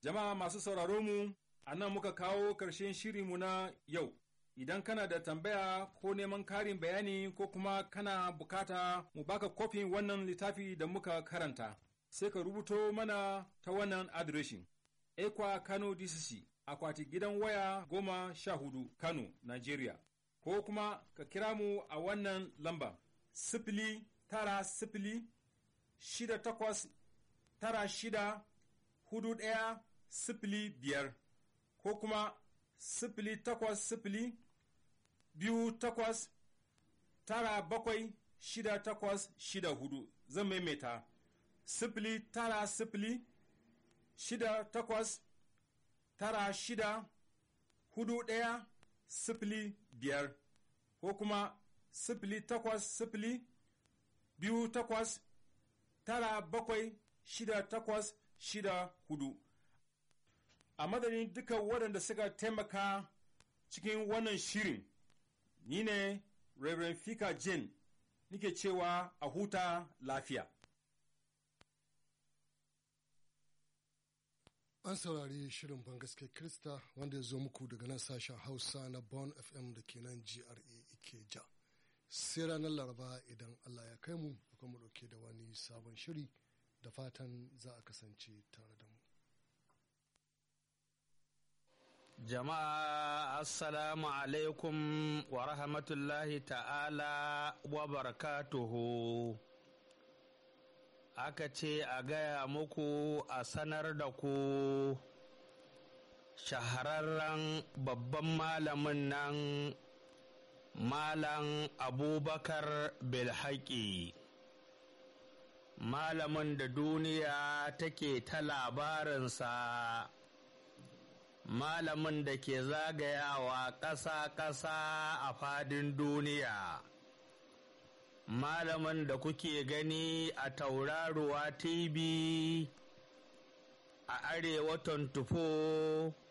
Jama'a masu sauraro mu, a nan muka kawo ƙarshen shirinmu na yau. Idan kana da tambaya ko neman karin bayani ko kuma kana bukata mu baka kofin wannan littafi da muka karanta, sai ka rubuto mana ta wannan adireshin. Ekwa Kano DCC, akwati gidan waya goma sha hudu Kano, Nigeria. Ko kuma ka kira mu a wannan lamba, sifili tara sifili shida takwas tara shida hudu ɗaya sifili biyar ko kuma sifili takwas sifili biyu takwas tara bakwai shida takwas shida hudu zan maimaita sifili tara sifili shida takwas tara shida hudu ɗaya sifili biyar ko kuma sifili takwas sifili biyu takwas tara bakwai shida takwas shida hudu a madadin duka waɗanda suka taimaka cikin wannan shirin ni ne Reverend Fika Jin nike cewa a huta lafiya. An saurari shirin bangaske Krista wanda ya zo muku daga nan sashen Hausa na Bon FM da ke nan GRA Ikeja. Sai ranar Laraba idan Allah ya kai mu, kuma mu ɗauke da wani sabon shiri da fatan za a kasance tare da mu. Jama'a Assalamu alaikum wa rahmatullahi ta'ala wa barakatuhu. Aka ce a gaya muku a sanar da ku shahararren babban malamin nan Malam Abubakar Bilhaki. Malamin da duniya take ta labarinsa. malamin da ke zagayawa ƙasa-ƙasa a fadin duniya malamin da kuke gani a tauraruwa tv a arewa 24